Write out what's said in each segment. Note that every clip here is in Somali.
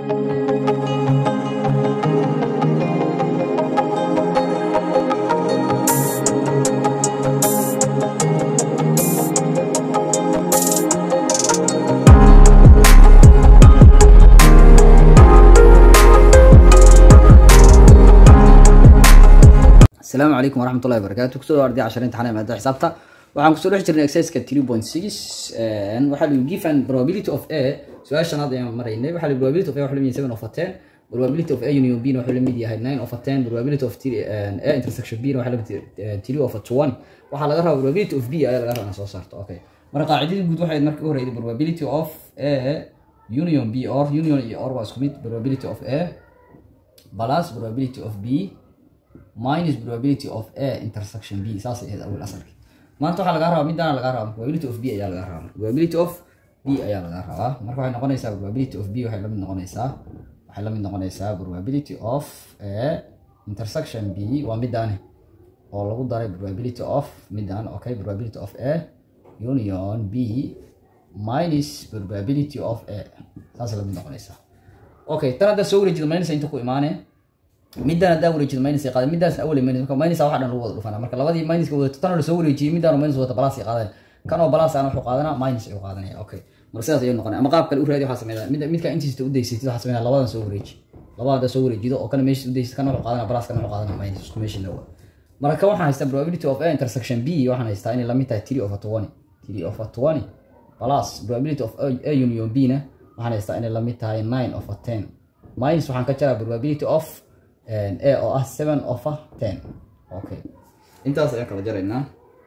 asalaamu calaykum waraxmat ullahi wabarakaatu kusoo dhawaarday cashar imtixaan maada xisaabta waxaan kusoo dhex jirnay exerciseka three point six waxaa lagu given probability of a su-aasha shanaad ayaan maraynay waxaa lagu probability of a wuxuu lamid yahay seven of a ten probability of a union b na wuxuu lamid yahay nine of a ten probability of three a intersection b na waxaa lamid yahay three of a twenty waxaa laga rabaa probability of b ayaa laga rabaa inaa soo saarto okay marka qaacidadii guud waxay markii u horeyday probability of a union b or union iyo or waa isku mid probability of a plus probability of b minus probability of a intersection b saas ahayd awal asalki maanta waxaa lagaa rabaa midaan lagaa rabaa probability of b ayaa lagaa rabaa probability of b ayaa lagaa rabaa marka waxay noqonaysaa probability of b waxay lamid noqonaysaa waxay lamid noqonaysaa probability of a intersection b waa midaani oo lagu daray probability of midaan okay probability of a union b minus probability of a saas lamid noqonaysaa okay tan haddaa soo wareejida maynaysa inta ku imaanee midaan haddaan wareejido minus ay qaadeen midaasna awal minus marka minus waxa dhan lagu wada dhufana marka labadii minuska wadato tan oo lasoo wareejiyey midaan minus wata balas ay qaadeen kan oo balas aan wuxuu qaadanaa minus ayuu qaadanaya okay marka sidaas ayuu noqonaya ama qaab kale u raadi waxaa sameynaya mid midka intiisa u daysatid waxaa sameynaya labadan soo wareeji labada haddaa soo wareejido oo kana meesha u daysatid kan wuxuu qaadanaa balas kan wuxuu qaadanaa minus isku meesha lawa marka kan waxaan haystaa probability of a intersection b waxaan haystaa inay lamid tahay three of a twenty three of a twenty plus probability of a union b na waxaan haystaa inay lamid tahay nine of a ten minus waxaan ka jaraa probability of a oo ah seven of a ten okay intaas ayaan kala jaraynaa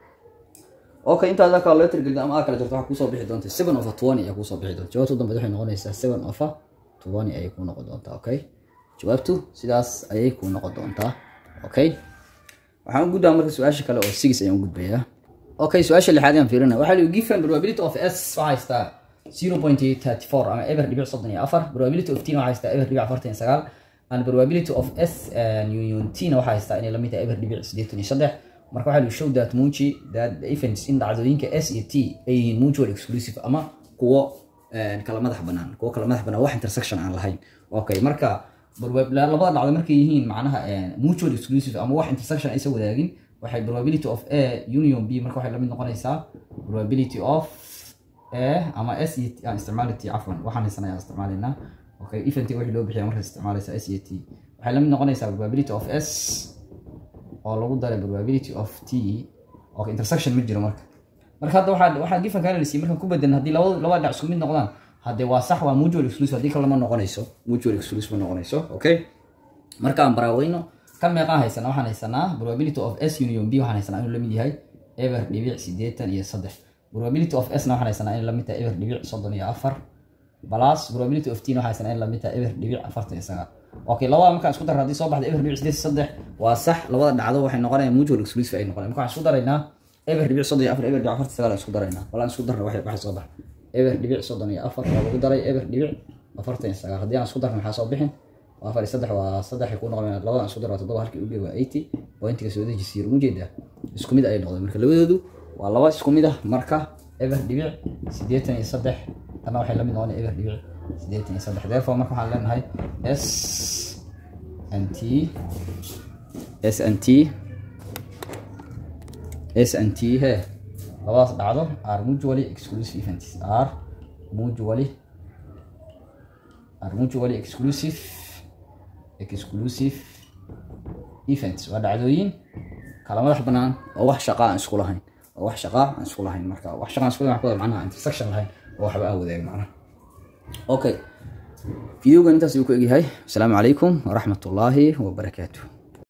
okay intaas kala loo tirgelin ama aa kala jarto waxaa kusoo bixi doonta seven of a twenty ayaa kusoo bixi doonta jawaabtu dambeed waxay noqonaysaa seven of a twenty ayay kuu noqon doontaa okay jawaabtu sidaas ayay kuu noqon doontaa okay waxaan u gudbaa marka su-aasha kale oo six ayaan u gudbayaa okay su-aasha lixaad ayaan fiirinaya waxaa lihi given probability of s waxaa haystaa zero point thirty four ama eber dhibic soddon iyo afar probability of t waxaa haystaa eber dhibic afartan iyo sagaal and probability of s union t na waxaa haystaa inay lamid tahay eber dhibic siddeetan iyo saddex marka waxaa lagu show that muuji that the events in dhacdooyinka s iyo t ay yihiin mutual exclusive ama kuwo kala madax banaan kuwo kala madax banaan wax intersection aan lahayn okay marka labada dhacdo markay yihiin macnaha mutual exclusive ama wax intersection aysan wadaagin waxay probability of a union b marka waxay lamid noqonaysaa probability of a ama s iyo aan isticmaali t cafwan waxaan haysanaya isticmaalaynaa okay event wixii loo bixiya markaad isticmaalaysa s iyo t waxay lamid noqonaysaa probability of s oo lagu daray probability of t okay intersection ma jiro marka marka hadda waxaa waxaa gifanka analysis markaan ku bedelan haddii labada labada dhinac isku mid noqdaan haddee waa sax waa mutual exclusive haddii kale ma noqonayso mutual exclusive ma noqonayso okay marka aan baraaweyno kan meeqaan haysanaa waxaan haysanaa probability of s union b waxaan haysanaa inuu lamid yahay eber dhibic siddeetan iyo saddex probability of s na waxaan haysanaa inay lamid tahay eber dhibic soddon iyo afar plus probability of t waxaa haysanaa in lamid tahay eber dhibic afartan iyo sagaal okay labada markaan isku darra haddii soo baxda eber dhibic siddeed saddex waa sax labada dhacdo waxay noqonayaan mutual exclusive ay noqonayaan marka waxaan isku daraynaa eber dhibic soddon iyo afar eber dhibic afartan sagaal aan isku daraynaa walaan isku darna waxay waxay soo baxa eber dhibic soddon iyo afar waa lagu daray eber dhibic afartan iyo sagaal haddii aan isku darna maxaa soo bixin waa afar iyo saddex waa saddexay ku noqon labadan isku dar waa toddoba halkii uge waa eighty pointiga soo dejisiir umu jeedaa isku mid ayay noqdeen marka labadoodu waa laba isku mid ah marka eber dhibic siddeetan iyo saddex tana waxay lamid noqonaya eber dhibic siddeetan iyo saddex therefore marka waxaan leenahay s n t s n t s n t he labadaas dhacdo are mutually exclusive events are mutually are mutually exclusive exclusive events waa dhacdooyin kala madax banaan oo wax shaqaa aan isku lahayn oo wax shaqaa aan isku lahayn marka wax shaqaa aan isku lahayn waxaa macnaha intersection lahayn oo waxba aan wadaagin macnaha okay videogan intaas ayuu ku egyahay asalaamu calaykum waraxmat ullaahi wabarakaatuh